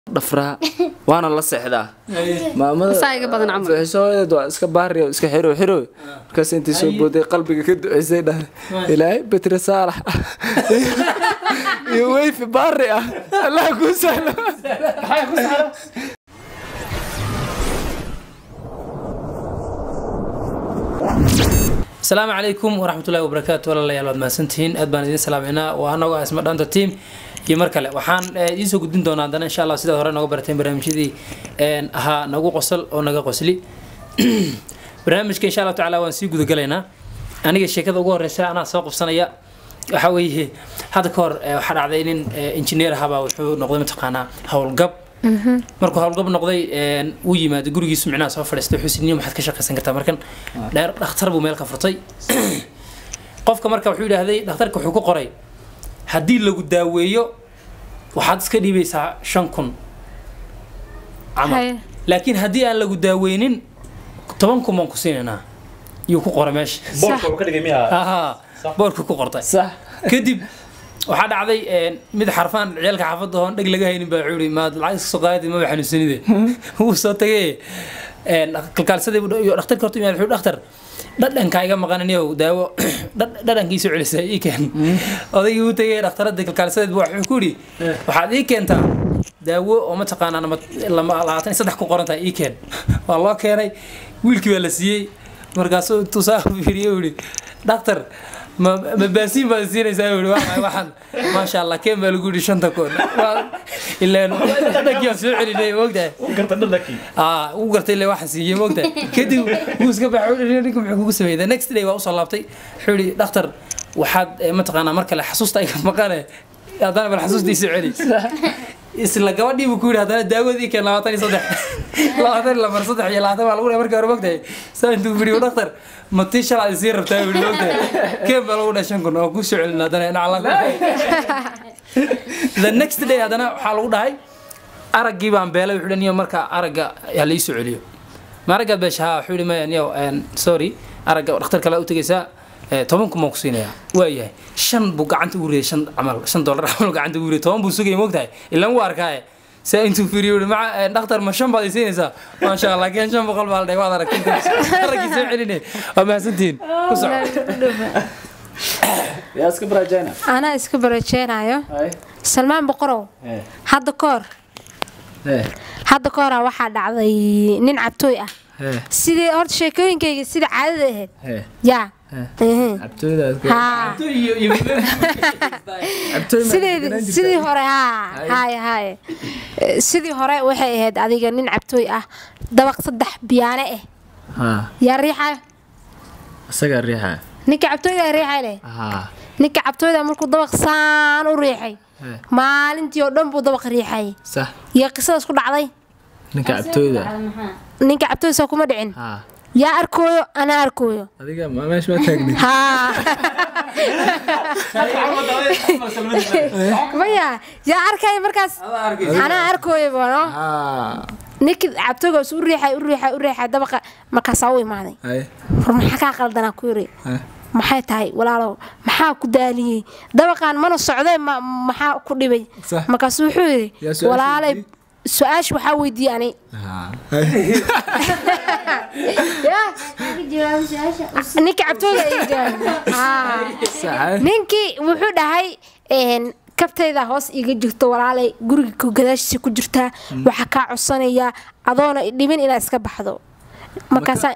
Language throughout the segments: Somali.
dhafraa waana la seexdaa maamada Saa iga badan camal. fiixishoodeed waa iska baariyo iska xiro xiro markaas intii soo booday qalbiga ka duceysay dhahay ilaahay betri saalax iyo weyfi baari ah allah kuu sahlo asalaamu calaykum waraxmatullahi wabarakaatu walaalayaal waad mahadsantihiin aad baan idin salaameynaa waa anagoo ah isma dhaanta team iyo mar kale waxaan eh, idiin soo gudbin doonaa haddana insha allah sidaad hore nooga barateen barnaamijyadii een, ahaa nagu qosol oo naga qosli barnaamijka insha allah tacaala waan sii gudagalaynaa aniga sheekada ugu horeysa anaa soo qabsanaya waxa weeye hadda ka hor eh, waxaa dhacday nin eh, engineer ahabaa wuxuu noqday mataqaanaa howlgab markuu howlgab noqday een, uu yimaado gurigiisu micnaha soo fadhiistay wuxuu sidniyo maxaad ka shaqaysan kartaa markan dheer dhakhtar buu meel ka furtay qofka marka wuxuu yidhaahday dhakhtarka wuxuu ku qoray haddii lagu daaweeyo waxaad iska dhiibaysaa shan kun camal Haye. laakiin haddii aan lagu daaweynin toban kun baan ku siinaynaa yuu ku qoray meesha boolka uu ka dhigay miyaa ahaa boorku ku qortay sax kadib waxaa dhacday een, mid xarfaan ciyaalka xaafadda oon dheg laga haynin baa wuxuu yidhi maad lacag iska soo qaadadi maba xanuunsanide wuu soo tagay een, kalkaalsadii buu iyo dhakhtarka horta imaad wuxuu yidhi, dhakhtar dhadhankaa iga maqananiyow daawo dhad- dhadhankiisu celisay ii keen odaygii uu tagay dhakhtaradii kalkaalsadeed buu wuxuu ku yidhi waxaad ii keentaa daawo oo mataqaanaa nama lama labaatan iyo saddex ku qoran tahay ii keen waa loo keenay wiilkii baa la siiyey markaasuu intuu saa fiiriyey uu yidhi dhakhtar ma ma baasiin baad siinaysaa uu yidhi waa maxay waxaan maasha allah keen baa lagu yidhi shanta kun Waa- ileen dhadhankii aan soo celinay moogtahay garta dhadhankii aa uu gartay ilaa waxaan siiyey moogtahay kadib wuu iska baxay wuxuu yidhi, ninka muxuu kugu sameeyey the next day waa usoo laabtay wuxuu yidhi dhakhtar waxaad eh, mataqaanaa mar kale xasuusta iga maqane haddana bal xasuustiisa celi isla gabadhii buu ku yidhi haddana daawadii keen labaatan iyo saddex labaatan iyo lamar saddex iyo labaatan baa lagu dhahay markii hore mogtahay saa intuu firiyo dhakhtar ma tii shalaa isii rabtaa buu yidhi mogtahay keen baa lagu dhahay shan kun oo ku soo celin haddana dhacla the next day haddana waxaa lagu dhahay araggii baan beelay wuxuu niyo marka aragga ha la ii soo celiyo ma araggaad beesha haa wuxuu yidhi maya niyo een, sorry aragga dhakhtar kale u tegaysaa eh, toban kun baan ku siinayaa waayahay shan buu gacanta ugu riyay shan camal shan dollar camal gacanta ugu riyay toban buu sugayay moogtahay ilaan wuu arkaaye saa intuu fiiriyo wuxuu maca eh, dhakhtar ma shan baad i siinaysaa maasha allah laakiin shan boqol baa la dhahay waad aragtay araggii soo celinay waa mahadsantihiin ku soco yaa iska baraajayna anaa iska barajeenayo salmaan boqorow hadda ka hor hadda ka horaa waxaa dhacday nin cabtooy ah sidii horta sheekooyinkayga sida caadada ahayd yaa Mhm. haa sideedi sidii hore haa haye haye Eh, sidii hore waxay ahayd adiga nin cabtooy ah dabaq saddex biyaane ah haa yaa riixayo isagaa riixa ninka cabtooyda riixay leh haa ninka cabtooyda markuu dabaq saan u riixay maalintii oo dhan buu dabaq riixay sax iyo qisadaas ku dhacday ninka cabtooyda ninka cabtooysa kuma dhicin haa yaa arkooyo anaa arkooyo adiga ma meesha ma taagni haa maya yaa arkaya markaas anaa arkooyo bano haa ninki cabtooygaas u riixay u riixay u riixay dabaqa markaasaa u imaaday hay war maxaa kaa qaldanaa ku yiri hay maxay tahay walaalow maxaa ku daaliyey dabaqaan mana socdee ma maxaa ku dhibay Sax. markaasu wuxuu yidhi Yaa su-aasha walaalay weydiiyey? su-aasha waxaa weydiiyey ani haa ninka cabtooyga ay jawaabay. Haa. sax ninkii wuxuu dhahay een, kabtayda hoos iga jirto walaalay guriga ku gadaashiisa ku jirtaa waxaa kaa codsanayaa adoona dhibin inaad iska baxdo markaasaa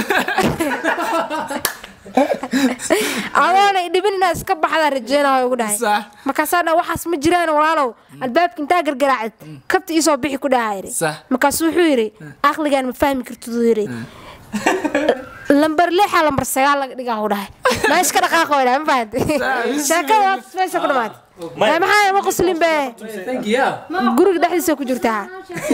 adoona dhibin inaad iska baxdaa rajeynayo ugu dhahay Sax. markaasaa dha waxaas ma jiraan walaalow albaabka intaa gargaraacid kabta iisoo bixi ku dhaha yidhi Sax. markaasu wuxuu yidhi aqligaan ma fahmi kartid uu yidhi lambar lixa lambar sagaal laga dhigaa u dhahay meesha ka dhaqaaqo dhahay ma fahanti sheekada waa meesha ku dhamaatay Ee, maxaa ma qoslin be thank you yeah. guriga dhexdiisa ku jirtaa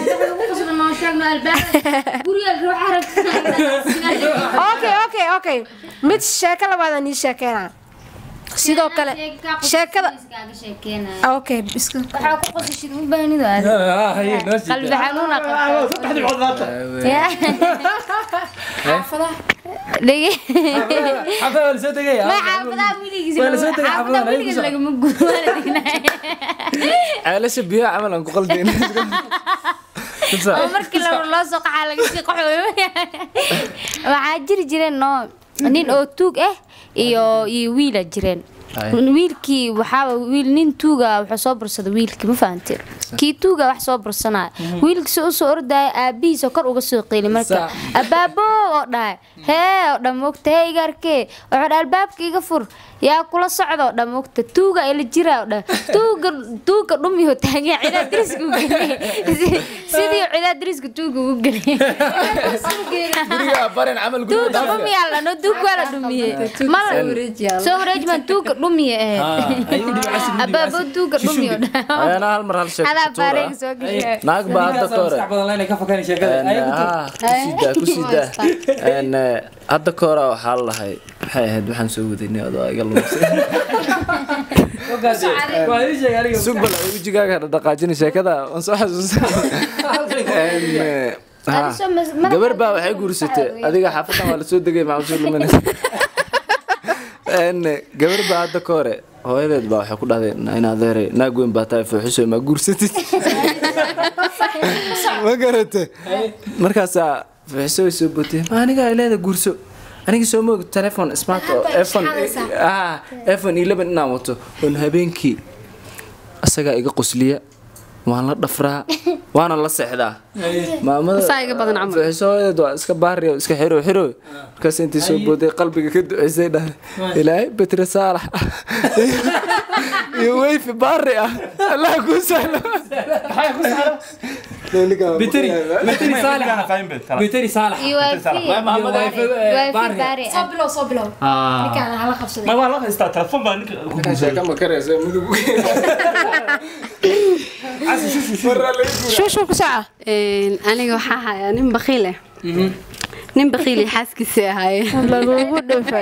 okay okay okay mid sheeko labaad aan ii sheekeynaa sidoo kale sheekada okay iska Ah, haye, noo sii qalbi xanuun aa qabtaa. saddex dhibcood maanta xaafadaha dhege xafada waa lasoo tegaya ma xaafadaha wiligiisa Waa la soo tegay xaafadaha xaafadaha, wiligiisa lagama guuro waa la degnaa ceelasha biyaha camal aan ku qaldayna oo markii la loo soo qaxaa laga sii qaxooyo waxaa jiri jireen no nin oo tuug ah iyo iyo wiila jireen Ay. wiilkii waxaa wiil nin tuuga wuxuu soo bursaday wiilkii ma fahanteen kii tuuga wax soo bursanaya wiilkii si usoo ordaya aabihiisa kor uga soo qeeli marka Sa- abaabo oo dhahay hee oo dhan mogta hee igarkee wuxuu dhahay albaabka iga fur yaa kula socda oo dhan mogta tuuga ila jira oo dhan tuuga tuuga dhumiyo taagan cidaa diriska u geliyay sidii cidaa diriska tuuga ugu geliyay guriga barin camal guriga tuuga dhaafka dhumiyaa la no tuuga waa la dhumiyey mala soo wareejman tuuga dhumiye eh abaabo tuuga dhumiyo ayana hal mar hal sheeg adaa baareyga soo gashay naag baa hadda ka hore badan la inay ka fakaan sheekada Ay, ku tur. kusida kusida hadda ka hore waxaa la lahay maxay ahayd waxaan soo wadaynay adoo iga lumisay Ogaade. waa ii sheeg aniga sugbal ay wejigaaga dhaqaajina sheekada waan soo xasuusta gabar baa waxay guursatay adiga xaafadan waa lasoo degay maxaa soo luminaysa gabar baa hadda ka hore hooyadeed baa waxay ku dhahday in adeeray naag weyn baa tahay fooxiso ma guursatid ma garate markaasaa fooxiso way soo bootay ma aniga ay leeda guurso aniga soo moog telefon smart oo iphone ah iphone 11 inaan wato oon habeenkii asagaa iga qosliya waan la dhafraa waana la seexdaa maamada Saa iga badan camal. fooxisoodeed waa iska baariyo iska xiro xiro markaas intii soo booday qalbiga ka duceysay dhahay ilaahay betri saalax iyo weyfi baari ah allah kuu sahlo biteri biteri saalax biteri saalax iyo wifi Iyo wifi, eh, wifi baari. baari soo bilow soo bilow ninkaan hala qabsaday ma waa la haystaa telefoon baa ninka ku guursaday ma karaysa mudug shuushu ku soco Een, aniga waxaa hayaa nin bakiil ah nin bakiil iyo xaaskiisii ahaayeen lagugu dhufay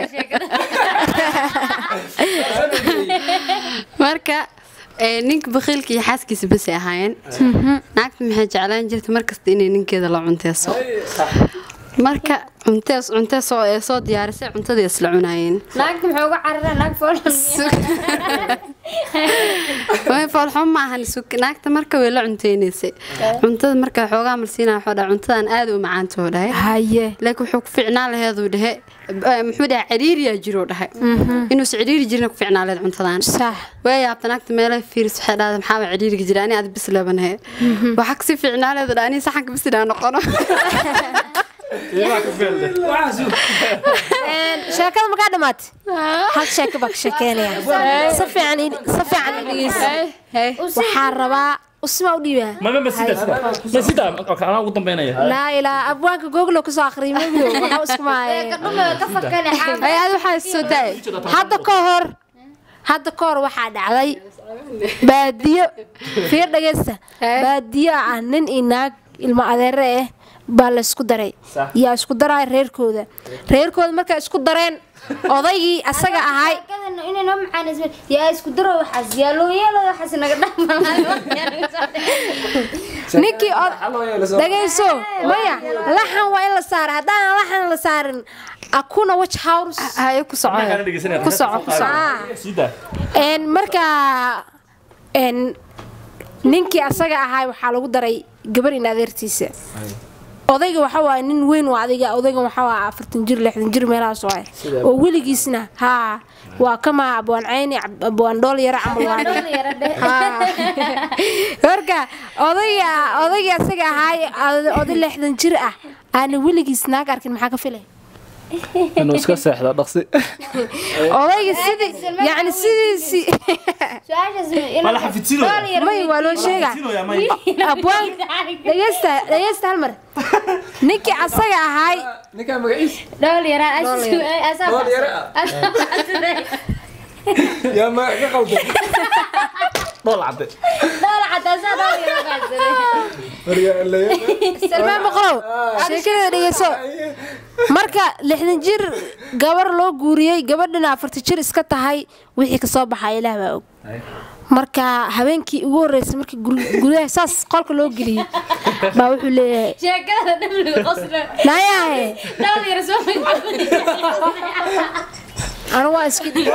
marka ee, ninka bakiilka iyo xaaskiisa basay ahaayeen naagta maxay jeclaan jirta markasta inay ninkeeda la cunteeso marka cuntees cuntees oo ee soo diyaarisay cuntadii isla cunaayeen naagta muxuu uga cararaa naag foolxun way foolxumo ma ahan suk- naagta marka way la cunteynaysay cuntada marka xoogaa marsiinaa waxuu dhahay cuntadan aad u macaanta oo dhahay haye laakiin wuxuu ku ficnaa laheeduu dhehe eh, muxuu dhahay ciriiriyaa jiroo dhahay inuusa ciriiri jirina ku ficnaa laheed cuntadan sax way yaabta naagta meelaha fiiris waxay dhahday maxaaba ciriiriga jira ani aad bis labanahe waxaa kasii ficnaa leedu dhahay ani saxanka bis inaa noqono waxaas sheekada makaa dhamaatay hal sheeko baa ka sheekeynaya si fiican ii- si fiican ii dhegeysa waxaa rabaa usma u dhiibaa ma ma ma sida sida ma sida okay anaa ugu dambeynaya laa ilaa abwaanka googlo kusoo akhriy maglo waxaa isku maaye ay aad waxaa soo daay hadda ka hor hadda ka hor waxaa dhacday baadiyo fiir dhageysta baadiyo ah nin iyo naag ilmo adeere ah baa la isku daray yaa isku daraya reerkooda reerkooda markay isku dareen odaygii asaga ahay yaa isku daro waxaas yaa loo yeelo waxaas naga ninkii od- dhageyso maya laxan waa in la saara haddaan laxan la saarin akuna waj hours haye ku soco Maxaa kana dhegeysanaya? ku soco ku soco Ah. sida een markaa een ninkii asaga ahaa waxaa lagu daray gabar in adeertiisa odayga waxa waaye nin weyn waa adiga odaygan waxa waa afartan jir lixdan jir meelahaas waay oo weligiisna haa waa kama abwaan cayni Ab- abwaan dhool yara camal waa Haa. marka odayga odayga asaga ahaa oday lixdan jir ah aana weligiis naag arkin maxaa ka filay inuu iska seexdo dhaqsi odayga sidii yani sidiisi ma la xafidsiinooya may waa loo sheegaa xafidsiinooya may abwaan dhegeysta dhegeysta hal mar ninkii asaga ahaay ninkaa magaciis dhool yaraan Dhool yara yaa ma ka qaldan dhool cadde salmaan boqolow sheekada dhegeyso marka lixdan jir gabar loo guuriyey gabadhina afarta jir iska tahay wixii kasoo baxaa ilaah baa og marka habeenkii ugu horreysay markii guri- gudaha saas qolka loo geliyey baa wuxuu leeyahay sheekada dhamliga qosla nayahe dhowr yar soo anu waa iska dhig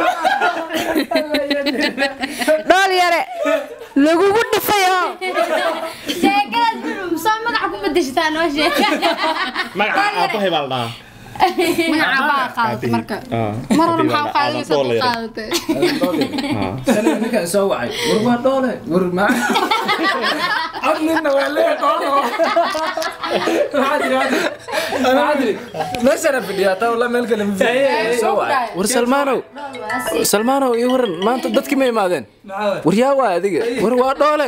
dhool yare lagugu dhifay oo sheekadaas soo magaca ku bedeshataa noo sheeg magaca aabahay baa la dhahaa magaca baa qaadatay marka mar hore maxaa u qaadanaysa u qaadatay shalay ninkaan soo wacay war waa dhoole war ma cod ninna waa lee dhoole maxaa tiri maxaa tiri meeshana fadhiyaa taa walaa meel kale ma fadhiyo soo wacay war salmaanow salmaanow iyo waran maanta dadkii ma imaadeen war yaa waa adiga war waa dhoole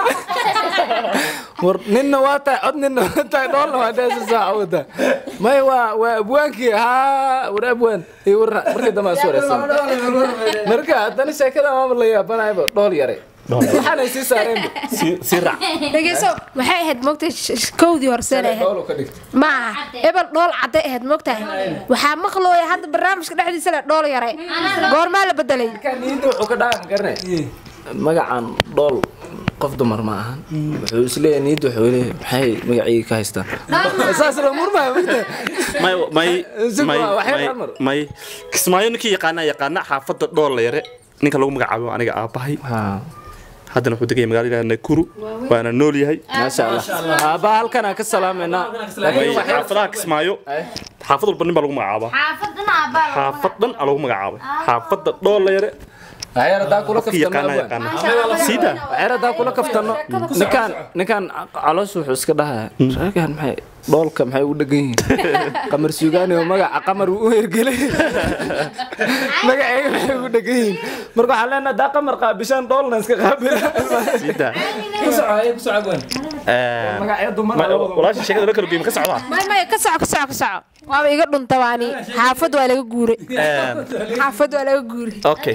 war ninna waa tahay cod ninna waa tahay dhoolna waa dheesa saaca wada may waa waa abwaankii haa war abwaan iyo war markii dambe aan soo wareysan marka haddana sheekada maama la yaabanayba dhool yare waxaanay sii saareenba sii raac dhegeyso waxay ahayd moogtay kowdii horseen ahayd dhool ka dhigta ma aha ebel dhool cadday ahayd moogtahay waxaa maqlooya hadda barnaamijka dhexdiisa le dhool yaray goormaa la bedelay kan niyadda wuxuu ka dhaaqan karne magacan dhool qof dumar ma ahan wuxuu isleeyahay niyadda wuxuu leeyahay maxay magacii ka haystaan saas la murmaya magta may may Zig may waa, waxyar may Amar. may kismaayo ninkii yaqaana yaqaana xaafadda dhool la yare ninka lagu magacaabo aniga aabahay haddana wuxuu degaya magaalada nakuru waana nool yahay maasha allah aabaa halkan aan ka salaameynaa may xaafadaha kismaayo xaafad walba nin baa lagu magacaabaa xaafadana abbaa xaafad dhan aa lagu magacaabay xaafadda dhool la yare waxyar haddaa kula qofkii kaftano yaqaana abwaan yaqaana siida waxyar haddaa kula kaftano ninkaan ninkaan caloos wuxuu iska dhahaa raagaan maxay dhoolka maxay ugu dhegan yihiin qamar suugaani oo magaca qamar uu u hergelay magacayga maxay ugu dhegan yihiin marka waxaan leenahay haddaa qamar qaabishaan dhoolna iska qaabila siida ku soco ay ku soco abwaan magacyo dumar walaasha sheekada la kala geeyay ma ka socdaa may may ka soco ka soco ka soco waaba iga dhunta waani xaafad waa laga guuray xaafad waa laga guuray okay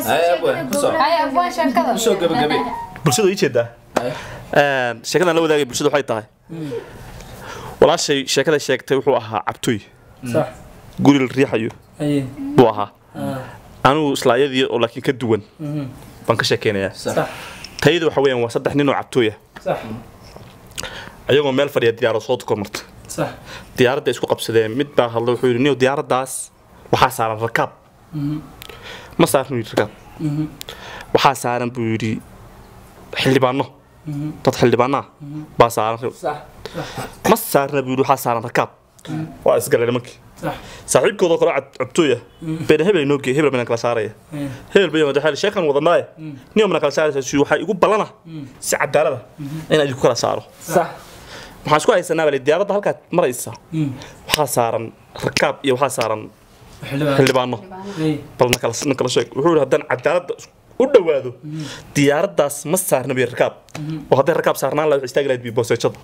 soo gabagabe bulshada ii jeedaa sheekadan la wadaagay bulshada waxay tahay walaashay sheekada sheegtay wuxuu ahaa cabtoy صح guri la riixayo اي buu ahaa anigu isla ayadii oo laakiin ka duwan baan ka sheekeynayaa صح tayada waxa weeyaan waa saddex nin oo cabtooy ah صح ayagoo meel fadhiya diyaarad soo tukor marta صح diyaaradda isku qabsadeen mid baa hadla wuxuu yidhi niyo diyaaraddaas waxaa saaran rakaab ma saaran yidhi rakaab waxaa saaran buu yidhi xildhibaano dad xildhibaano ah baa saaran ma saarna buu yidhi waxaa saaran rakaab waa isgaleen nimankii صح saaxiibkoodoo kale cab- cabtooy ah been hebel inoo geey hebel bana kala saaraya hebel bay wada sheekan wadanaaye niyo mana kala saaraysa si waxaa igu ballana si cadaalada inaan idinku kala saaro صح waxaan isku haysanaa bale diyaaradda halkaad maraysa waxaa saaran rakaab iyo waxaa saaran حلوة xildhibaano اي bal na kala na kala sheeg wuxuu yidhi haddaan cadaaladda u dhowaado diyaaraddaas ma saarna biyo rakaab oo hadday rakaab saarnaan lahayd waxay istaagi lahayd biyo booseejada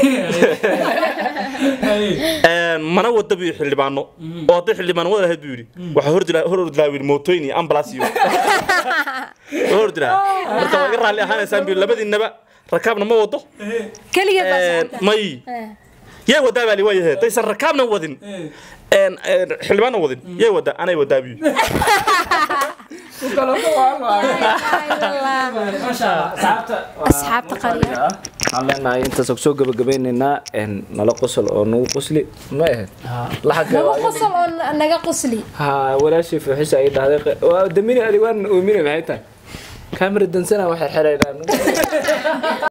Een, mana wada buu yidhi xildhibaano oo hadday xildhibaano wada lahayd buu yidhi waxaa hor jira hor ordilaa wiil mootooyin iyo ambalaas iyo hor ordilaa marka waa iga raalli ahaanaysaan buu yidhi labadiinaba rakaabna ma wado keligeed baa Een, socota. may yay wadaa baa li waayahe daysan rakaabna wadin een, een, xildhibaanna wadin yay wadaa anay wadaa buu yidhi asxaabta qaliya waxaan leenahay intaas soo gabagabaynaynaa een, nala qosol oo nagu qosli ma ahayd laxagga nagu qosol oo naga qosli ha walaashii fuuxisa ay dhahday qe- waa damini adiwaan uumine maxay tahay kaamira dansana waxay xidhaydhaan